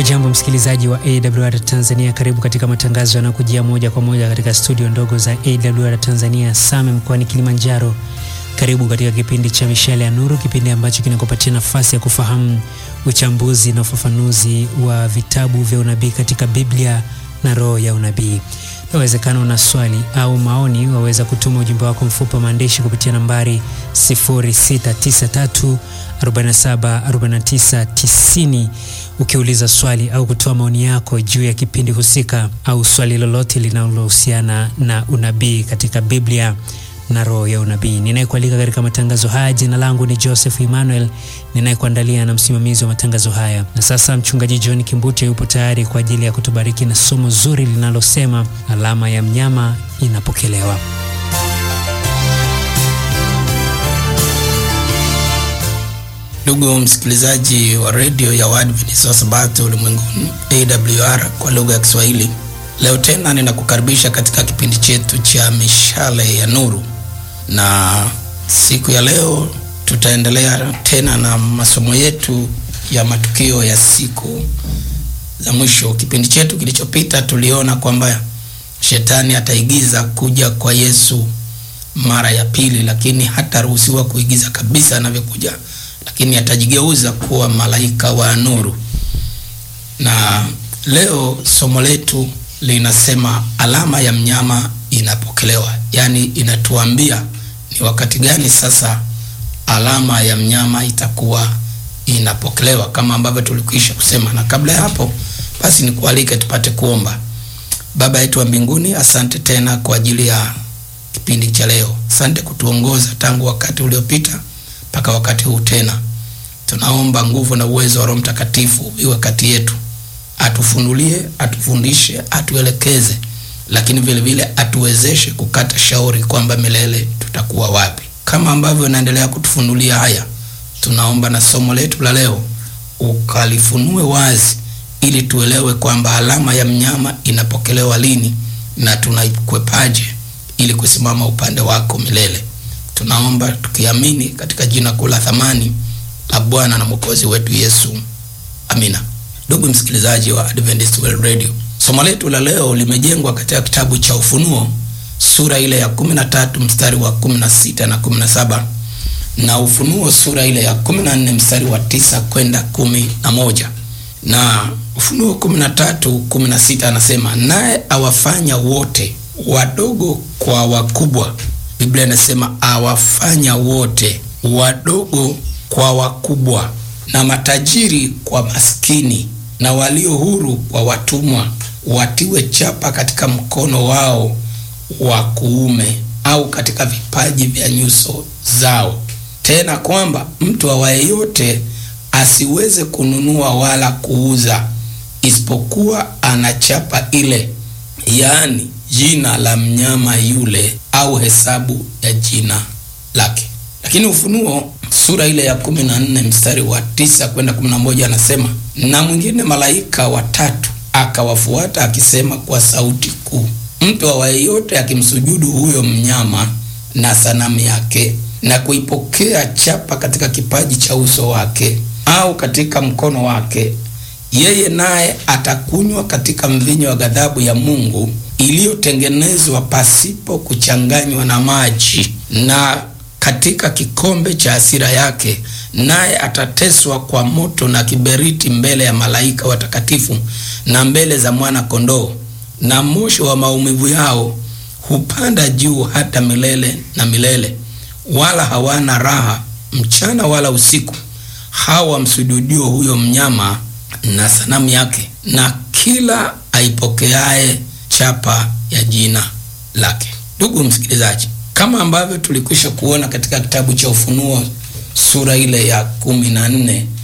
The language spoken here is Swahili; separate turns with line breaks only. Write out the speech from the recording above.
Hujambo msikilizaji wa AWR Tanzania, karibu katika matangazo yanayokujia moja kwa moja katika studio ndogo za AWR Tanzania Same mkoani Kilimanjaro. Karibu katika kipindi cha Mishale ya Nuru, kipindi ambacho kinakupatia nafasi ya kufahamu uchambuzi na ufafanuzi wa vitabu vya unabii katika Biblia na roho ya unabii. Inawezekana una swali au maoni, waweza kutuma ujumbe wako mfupi wa maandishi kupitia nambari 0693 47 49 90 ukiuliza swali au kutoa maoni yako juu ya kipindi husika au swali lolote linalohusiana na unabii katika Biblia na roho ya unabii. Ninayekualika katika matangazo haya, jina langu ni Joseph Emmanuel, ninayekuandalia na msimamizi wa matangazo haya. Na sasa mchungaji John Kimbute yupo tayari kwa ajili ya kutubariki na somo zuri linalosema alama ya mnyama inapokelewa.
Ndugu msikilizaji wa redio ya Waadventista wa Sabato ulimwenguni AWR kwa lugha ya Kiswahili, leo tena ninakukaribisha katika kipindi chetu cha mishale ya nuru, na siku ya leo tutaendelea tena na masomo yetu ya matukio ya siku za mwisho. Kipindi chetu kilichopita tuliona kwamba shetani ataigiza kuja kwa Yesu mara ya pili, lakini hataruhusiwa kuigiza kabisa anavyokuja lakini atajigeuza kuwa malaika wa nuru. Na leo somo letu linasema alama ya mnyama inapokelewa, yaani inatuambia ni wakati gani sasa alama ya mnyama itakuwa inapokelewa, kama ambavyo tulikwisha kusema. Na kabla ya hapo, basi nikualike tupate kuomba. Baba yetu wa mbinguni, asante tena kwa ajili ya kipindi cha leo. Asante kutuongoza tangu wakati uliopita mpaka wakati huu tena. Tunaomba nguvu na uwezo wa Roho Mtakatifu iwe kati yetu, atufunulie, atufundishe, atuelekeze, lakini vile vile atuwezeshe kukata shauri kwamba milele tutakuwa wapi. Kama ambavyo unaendelea kutufunulia haya, tunaomba na somo letu la leo ukalifunue wazi, ili tuelewe kwamba alama ya mnyama inapokelewa lini na tunaikwepaje ili kusimama upande wako milele. Tunaomba tukiamini katika jina kuu la thamani la Bwana na Mwokozi wetu Yesu, amina. Ndugu msikilizaji wa Adventist World Radio, somo letu la leo limejengwa katika kitabu cha Ufunuo sura ile ya 13 mstari wa 16 na 17 na Ufunuo sura ile ya 14 mstari wa tisa kwenda kumi na moja na Ufunuo 13 16 anasema, naye awafanya wote wadogo kwa wakubwa Biblia inasema awafanya wote wadogo kwa wakubwa, na matajiri kwa maskini, na walio huru kwa watumwa, watiwe chapa katika mkono wao wa kuume au katika vipaji vya nyuso zao, tena kwamba mtu awaye yote asiweze kununua wala kuuza, isipokuwa ana chapa ile, yaani jina la mnyama yule au hesabu ya jina lake. Lakini Ufunuo sura ile ya kumi na nne mstari wa tisa kwenda kumi na moja anasema, na mwingine malaika watatu akawafuata akisema kwa sauti kuu, mtu awaye yote akimsujudu huyo mnyama na sanamu yake na kuipokea chapa katika kipaji cha uso wake au katika mkono wake, yeye naye atakunywa katika mvinyo wa ghadhabu ya Mungu iliyotengenezwa pasipo kuchanganywa na maji, na katika kikombe cha hasira yake, naye atateswa kwa moto na kiberiti mbele ya malaika watakatifu na mbele za mwana kondoo, na moshi wa maumivu yao hupanda juu hata milele na milele, wala hawana raha mchana wala usiku, hawa msujudio huyo mnyama na sanamu yake, na kila aipokeaye chapa ya jina lake. Ndugu msikilizaji, kama ambavyo tulikwisha kuona katika kitabu cha Ufunuo sura ile ya kumi na nne